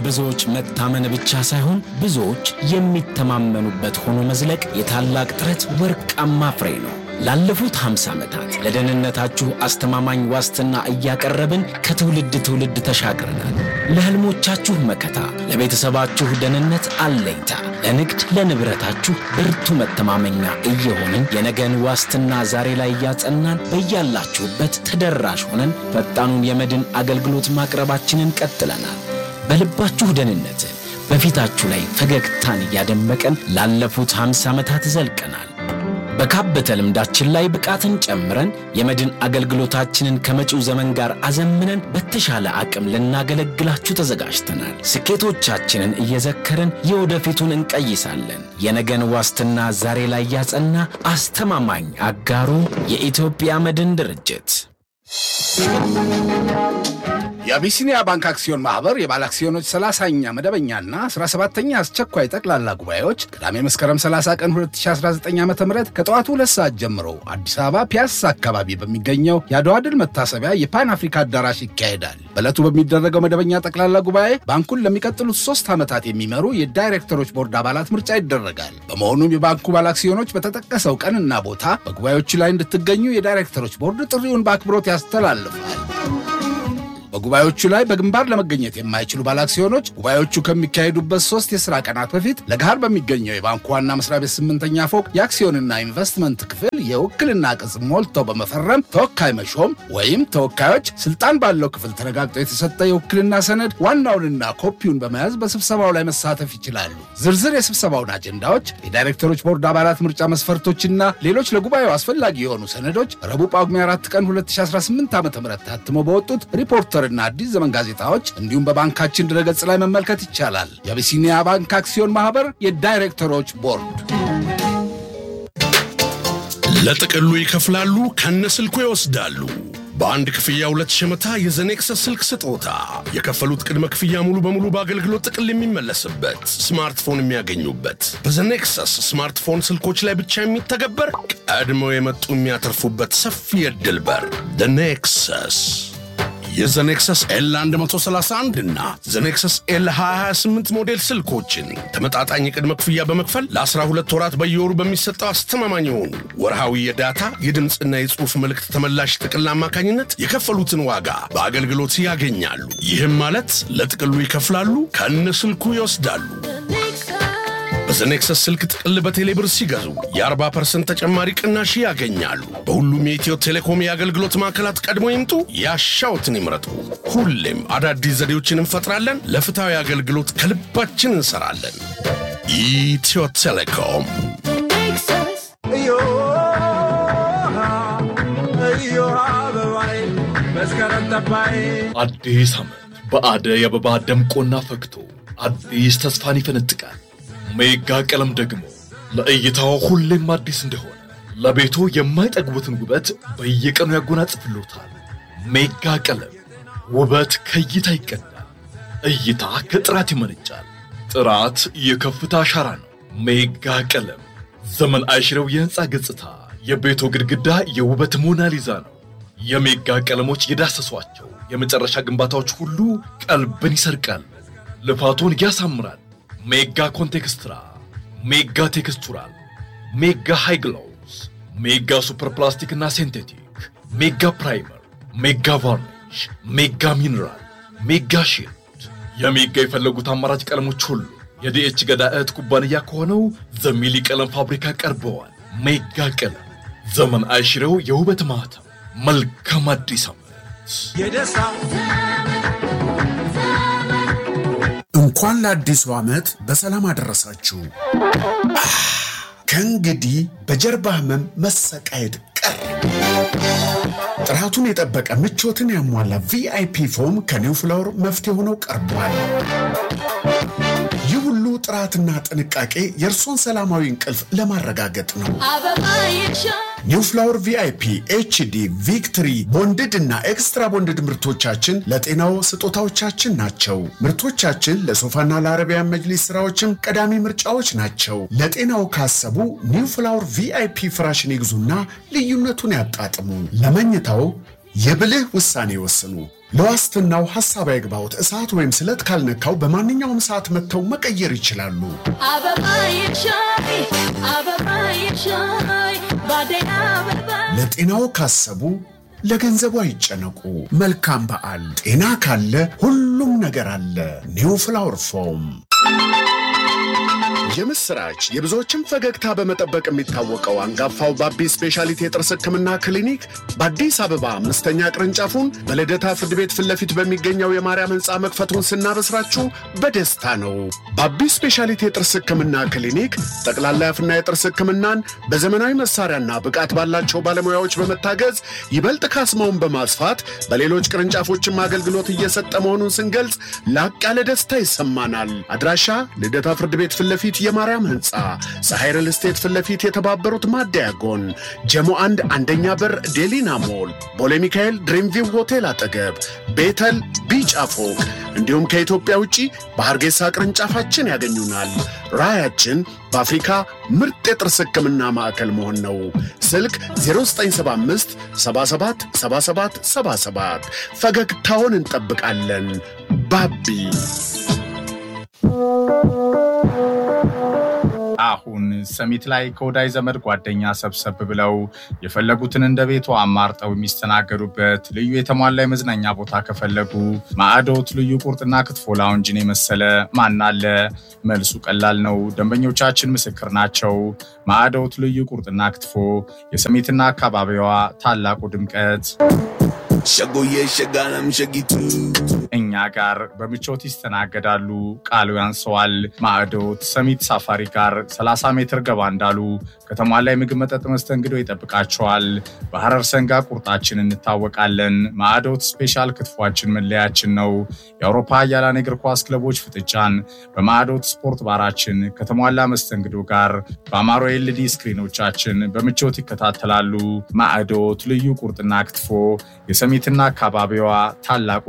የብዙዎች መታመን ብቻ ሳይሆን ብዙዎች የሚተማመኑበት ሆኖ መዝለቅ የታላቅ ጥረት ወርቃማ ፍሬ ነው። ላለፉት 50 ዓመታት ለደህንነታችሁ አስተማማኝ ዋስትና እያቀረብን ከትውልድ ትውልድ ተሻግረናል። ለሕልሞቻችሁ መከታ፣ ለቤተሰባችሁ ደህንነት አለኝታ፣ ለንግድ ለንብረታችሁ ብርቱ መተማመኛ እየሆንን የነገን ዋስትና ዛሬ ላይ እያጸናን በያላችሁበት ተደራሽ ሆነን ፈጣኑን የመድን አገልግሎት ማቅረባችንን ቀጥለናል። በልባችሁ ደህንነትን በፊታችሁ ላይ ፈገግታን እያደመቀን ላለፉት 50 ዓመታት ዘልቀናል። በካበተ ልምዳችን ላይ ብቃትን ጨምረን የመድን አገልግሎታችንን ከመጪው ዘመን ጋር አዘምነን በተሻለ አቅም ልናገለግላችሁ ተዘጋጅተናል። ስኬቶቻችንን እየዘከርን የወደፊቱን እንቀይሳለን። የነገን ዋስትና ዛሬ ላይ ያጸና አስተማማኝ አጋሩ የኢትዮጵያ መድን ድርጅት። የአቢሲኒያ ባንክ አክሲዮን ማህበር የባለ አክሲዮኖች 30ኛ መደበኛና 17ኛ አስቸኳይ ጠቅላላ ጉባኤዎች ቅዳሜ መስከረም 30 ቀን 2019 ዓ ም ከጠዋቱ ሁለት ሰዓት ጀምሮ አዲስ አበባ ፒያሳ አካባቢ በሚገኘው የአድዋ ድል መታሰቢያ የፓን አፍሪካ አዳራሽ ይካሄዳል። በዕለቱ በሚደረገው መደበኛ ጠቅላላ ጉባኤ ባንኩን ለሚቀጥሉት ሶስት ዓመታት የሚመሩ የዳይሬክተሮች ቦርድ አባላት ምርጫ ይደረጋል። በመሆኑም የባንኩ ባለ አክሲዮኖች በተጠቀሰው ቀንና ቦታ በጉባኤዎቹ ላይ እንድትገኙ የዳይሬክተሮች ቦርድ ጥሪውን በአክብሮት ያስተላልፋል። በጉባኤዎቹ ላይ በግንባር ለመገኘት የማይችሉ ባለአክሲዮኖች ጉባኤዎቹ ከሚካሄዱበት ሶስት የሥራ ቀናት በፊት ለገሃር በሚገኘው የባንኩ ዋና መስሪያ ቤት ስምንተኛ ፎቅ የአክሲዮንና ኢንቨስትመንት ክፍል የውክልና ቅጽ ሞልተው በመፈረም ተወካይ መሾም ወይም ተወካዮች ስልጣን ባለው ክፍል ተረጋግጦ የተሰጠ የውክልና ሰነድ ዋናውንና ኮፒውን በመያዝ በስብሰባው ላይ መሳተፍ ይችላሉ። ዝርዝር የስብሰባውን አጀንዳዎች፣ የዳይሬክተሮች ቦርድ አባላት ምርጫ መስፈርቶችና ሌሎች ለጉባኤው አስፈላጊ የሆኑ ሰነዶች ረቡዕ ጳጉሜ 4 ቀን 2018 ዓ ም ታትመው በወጡት ሪፖርተር እና አዲስ ዘመን ጋዜጣዎች እንዲሁም በባንካችን ድረገጽ ላይ መመልከት ይቻላል። የአቢሲኒያ ባንክ አክሲዮን ማህበር የዳይሬክተሮች ቦርድ። ለጥቅሉ ይከፍላሉ፣ ከነስልኩ ይወስዳሉ። በአንድ ክፍያ ሁለት ሸመታ የዘኔክሰስ ስልክ ስጦታ። የከፈሉት ቅድመ ክፍያ ሙሉ በሙሉ በአገልግሎት ጥቅል የሚመለስበት ስማርትፎን የሚያገኙበት በዘኔክሰስ ስማርትፎን ስልኮች ላይ ብቻ የሚተገበር ቀድመው የመጡ የሚያተርፉበት ሰፊ የዕድል በር ኔክሰስ የዘኔክሰስ ኤል 131 እና ዘኔክሰስ ኤል 228 ሞዴል ስልኮችን ተመጣጣኝ የቅድመ ክፍያ በመክፈል ለ12 ወራት በየወሩ በሚሰጠው አስተማማኝ የሆኑ ወርሃዊ የዳታ የድምፅና የጽሑፍ መልእክት ተመላሽ ጥቅል አማካኝነት የከፈሉትን ዋጋ በአገልግሎት ያገኛሉ። ይህም ማለት ለጥቅሉ ይከፍላሉ፣ ከነ ስልኩ ይወስዳሉ። በዘኔክሰስ ስልክ ጥቅል በቴሌብር ሲገዙ የ40% ተጨማሪ ቅናሽ ያገኛሉ። በሁሉም የኢትዮ ቴሌኮም የአገልግሎት ማዕከላት ቀድሞ ይምጡ፣ ያሻውትን ይምረጡ። ሁሌም አዳዲስ ዘዴዎችን እንፈጥራለን። ለፍትሐዊ አገልግሎት ከልባችን እንሰራለን። ኢትዮ ቴሌኮም አዲስ ዓመት በአደይ አበባ ደምቆና ፈክቶ አዲስ ተስፋን ይፈነጥቃል። ሜጋ ቀለም ደግሞ ለእይታው ሁሌም አዲስ እንደሆነ ለቤቱ የማይጠግቡትን ውበት በየቀኑ ያጎናጽፍሎታል። ሜጋ ቀለም ውበት ከእይታ ይቀዳል፣ እይታ ከጥራት ይመነጫል፣ ጥራት የከፍታ አሻራ ነው። ሜጋ ቀለም ዘመን አይሽረው የሕንፃ ገጽታ፣ የቤቱ ግድግዳ የውበት ሞናሊዛ ነው። የሜጋ ቀለሞች የዳሰሷቸው የመጨረሻ ግንባታዎች ሁሉ ቀልብን ይሰርቃል፣ ልፋቱን ያሳምራል። ሜጋ ኮንቴክስትራ፣ ሜጋ ቴክስቱራል፣ ሜጋ ሃይግሎውስ፣ ሜጋ ሱፐር ፕላስቲክ እና ሴንቴቲክ፣ ሜጋ ፕራይመር፣ ሜጋ ቫርኒሽ፣ ሜጋ ሚነራል፣ ሜጋ ሺልድ። የሜጋ የፈለጉት አማራጭ ቀለሞች ሁሉ የዲኤች ገዳ እህት ኩባንያ ከሆነው ዘሚሊ ቀለም ፋብሪካ ቀርበዋል። ሜጋ ቀለም ዘመን አይሽረው የውበት ማህተም። መልካም አዲስ ዓመት። እንኳን ለአዲሱ ዓመት በሰላም አደረሳችሁ። ከእንግዲህ በጀርባ ህመም መሰቃየት ቀር። ጥራቱን የጠበቀ ምቾትን ያሟላ ቪአይፒ ፎም ከኒው ፍላወር መፍትሄ ሆነው ቀርቧል። ይህ ሁሉ ጥራትና ጥንቃቄ የእርሶን ሰላማዊ እንቅልፍ ለማረጋገጥ ነው። ኒው ፍላወር ቪአይፒ ኤችዲ ቪክትሪ ቦንድድ እና ኤክስትራ ቦንድድ ምርቶቻችን ለጤናው ስጦታዎቻችን ናቸው። ምርቶቻችን ለሶፋና ለአረቢያን መጅሊስ ስራዎችም ቀዳሚ ምርጫዎች ናቸው። ለጤናው ካሰቡ ኒው ፍላወር ቪአይፒ ፍራሽን ይግዙና ልዩነቱን ያጣጥሙ። ለመኝታው የብልህ ውሳኔ ይወስኑ። ለዋስትናው ሀሳብ አይግባውት። እሳት ወይም ስለት ካልነካው በማንኛውም ሰዓት መጥተው መቀየር ይችላሉ። ለጤናው ካሰቡ ለገንዘቡ አይጨነቁ። መልካም በዓል። ጤና ካለ ሁሉም ነገር አለ። ኒው ፍላወር ፎም የምስራች የብዙዎችን ፈገግታ በመጠበቅ የሚታወቀው አንጋፋው ባቢ ስፔሻሊቲ የጥርስ ሕክምና ክሊኒክ በአዲስ አበባ አምስተኛ ቅርንጫፉን በልደታ ፍርድ ቤት ፊት ለፊት በሚገኘው የማርያም ሕንፃ መክፈቱን ስናበስራችሁ በደስታ ነው። ባቢ ስፔሻሊቲ የጥርስ ሕክምና ክሊኒክ ጠቅላላ የአፍና የጥርስ ሕክምናን በዘመናዊ መሳሪያና ብቃት ባላቸው ባለሙያዎች በመታገዝ ይበልጥ ካስማውን በማስፋት በሌሎች ቅርንጫፎችም አገልግሎት እየሰጠ መሆኑን ስንገልጽ ላቅ ያለ ደስታ ይሰማናል። አድራሻ ልደታ ፍርድ ቤት ፊት ለፊት የማርያም ህንፃ ፀሐይ ሪል ስቴት ፊት ለፊት የተባበሩት ማደያ ጎን ጀሞ አንድ አንደኛ በር ዴሊና ሞል ቦሌ ሚካኤል ድሪምቪው ሆቴል አጠገብ ቤተል ቢጫ ፎቅ እንዲሁም ከኢትዮጵያ ውጪ በሐርጌሳ ቅርንጫፋችን ያገኙናል። ራዕያችን በአፍሪካ ምርጥ የጥርስ ህክምና ማዕከል መሆን ነው። ስልክ 0975 77 77 77 ፈገግታውን እንጠብቃለን። ባቢ አሁን ሰሚት ላይ ከወዳጅ ዘመድ ጓደኛ ሰብሰብ ብለው የፈለጉትን እንደ ቤቱ አማርጠው የሚስተናገዱበት ልዩ የተሟላ የመዝናኛ ቦታ ከፈለጉ ማዕዶት ልዩ ቁርጥና ክትፎ ላውንጅን የመሰለ ማን አለ? መልሱ ቀላል ነው። ደንበኞቻችን ምስክር ናቸው። ማዕዶት ልዩ ቁርጥና ክትፎ የሰሚትና አካባቢዋ ታላቁ ድምቀት ሸጎዬ ሸጋለም ሸጊቱ እኛ ጋር በምቾት ይስተናገዳሉ። ቃሉ ያንሰዋል። ማዕዶት ሰሚት ሳፋሪ ጋር 30 ሜትር ገባ እንዳሉ ከተማ ላይ ምግብ፣ መጠጥ መስተንግዶ ይጠብቃቸዋል። በሐረር ሰንጋ ቁርጣችን እንታወቃለን። ማዕዶት ስፔሻል ክትፏችን መለያችን ነው። የአውሮፓ ኃያላን እግር ኳስ ክለቦች ፍጥጫን በማዕዶት ስፖርት ባራችን ከተሟላ መስተንግዶ ጋር በአማሮ ኤልዲ ስክሪኖቻችን በምቾት ይከታተላሉ። ማዕዶት ልዩ ቁርጥና ክትፎ የሰሚትና አካባቢዋ ታላቁ